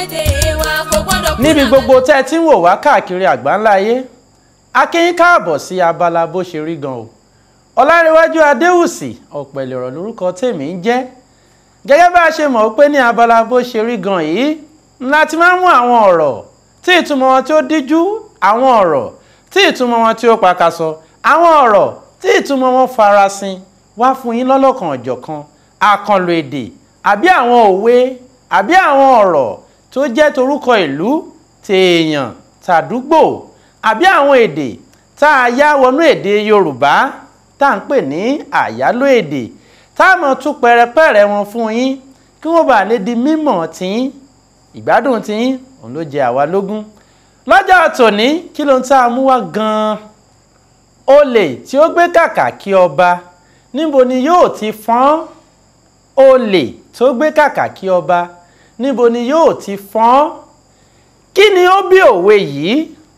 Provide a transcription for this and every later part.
orílẹ̀-èdè wa kò gbọ́dọ̀ kú níbi lànà. gbogbo tẹ́ ẹ ti ń wò wá káàkiri àgbáńlá ayé a kí yín káàbọ̀ sí abala bó ṣe rí gan o ọlárẹ̀wájú adéwùsì ọ̀pẹ̀lẹ̀ ọ̀rọ̀ lórúkọ tèmi ń jẹ́ gẹ́gẹ́ bá a ṣe mọ̀ pé ní abala bó ṣe rí gan yìí ńlá ti máa ń mú àwọn ọ̀rọ̀ tí ìtumọ̀ wọn tí ó díjú àwọn ọ̀rọ̀ tí ìtumọ̀ wọn tí ó pakasọ àwọn ọ̀rọ̀ tí ìtumọ̀ wọn farasin wá fún yín lọ́lọ́kan ọ̀jọ̀kan àkànlò èdè àbí àwọn òwe àbí àwọn ọ̀rọ̀ tó jẹ́ torúkọ ìlú tèèyàn tàdúgbò àbí àwọn èdè tá a yá wọnú èdè Yorùbá tá à ń pè ní àyálò èdè tá a mọ̀ tún pẹrẹpẹrẹ wọn fún yín kí wọ́n bá lè di mímọ̀ tiyín ìgbádùn tiyín òun ló jẹ àwa lógún lọ́jọ́ tòní kí ló ń tá a mú wá gan-an olè tí ó gbé kàkà kí ọba níbo ni yóò ti fọ́n olè tó gbé kàkà kí ọba níbo ni yóò ti fọ́n kí ni ó bí òwe yìí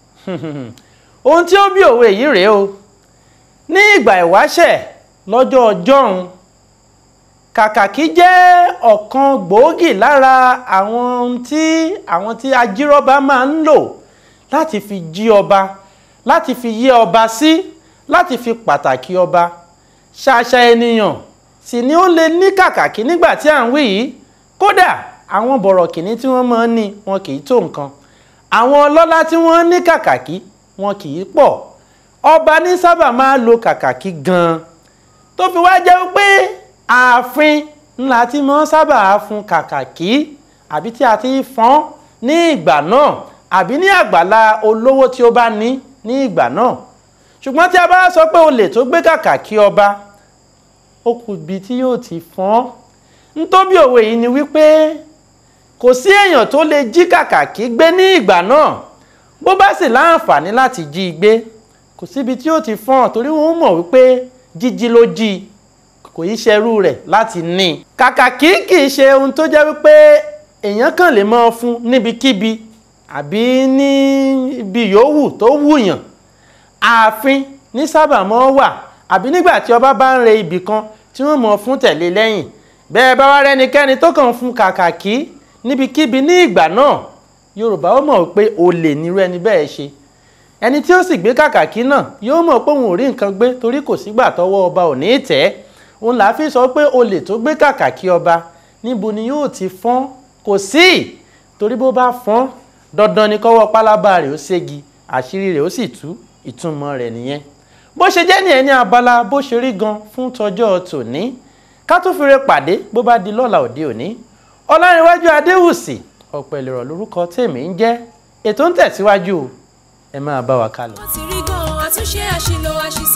ohun tí ó bí òwe yìí rèé o ní ìgbà ìwáṣẹ̀ lọ́jọ́ ọjọ́run kàkàkí jẹ́ ọ̀kan gbòógì lára àwọn ohun tí àwọn tí ajírọ́ba máa ń lò láti fi jí ọba láti fi yé ọba sí láti fi pàtàkì ọba ṣàṣà ènìyàn sì ni ó lè ní kàkàkí nígbà tí à ń wí yìí kódà àwọn bọ̀rọ̀kìnní tí wọ́n máa ń ní wọn kì í tó nǹkan àwọn ọlọ́lá tí wọ́n ní kàkàkí wọn kì í pọ̀ ọba ní sábà máa lo kàkàkí gan-an tó fi wá jẹ́ pé ààfin ńlá tí wọ́n sábà fún kàkàkí àbí tí a ti fọ́n ní ìgbà náà àbí ní àgbàlá olówó tí ó bá ní ní ìgbà náà ṣùgbọ́n tí a bá sọ pé olè tó gbé kàkàkí ọba ó kù bí tí yóò ti fọ́n ntóbi òwe yìí ni wípé kò sí èèyàn tó lè jí kàkàkí gbé ní ìgbà náà bó bá sì láǹfààní láti jí i gbé kò síbi tí ó ti fọ́n torí wọ́n mọ̀ wípé jíjí ló jí i kò í ṣerú rẹ̀ láti ní i. kàkàkí kì í ṣe ohun tó jẹ́ wípé èèyàn kàn lè máa fún níbikíbi àbí ní ibi yòówù tó wùyàn ààfin ní sábà mọ́ wà àbí nígbà tí ọba bá ń re ibì kan tí wọ́n mọ̀ fún tẹ̀lé lẹ́yìn bẹ́ẹ̀ bá wá rẹ́nikẹ́ni tó kàn fún kàkàkí níbikíbi ní ìgbà náà yorùbá ó mọ̀ pé olè nírú ẹni bẹ́ẹ̀ ṣe ẹni tí ó sì gbé kàkàkí náà yóò mọ̀ pé òun ò rí nǹkan gbé torí kò sígbà tọwọ́ ọba ò ní tẹ̀ òun là á fi sọ pé olè tó gbé kàkàkí ọba níbo ni yóò ti fọ́n kò sí torí bó bá fọ́n dandan ni kọ́wọ́ pálábá rẹ̀ ó ségi àṣírí rẹ̀ ó sì tú ìtumọ̀ rẹ̀ nìyẹn bó ṣe jẹ́ nìyẹn ní abala bó ṣe rí gan fún tọjọ́ tòní ká tó fi re pàdé bó bá di lọ́la òde òní ọlárẹ̀wájú adéwùsì ọ̀pẹ̀lẹ̀rọ̀ lórúkọ tèmi ń jẹ́ ètò ń tẹ̀síwájú o ẹ máa bá wa kálọ. wọ́n ti rí gan-an àtúnṣe àṣìlò àṣìṣe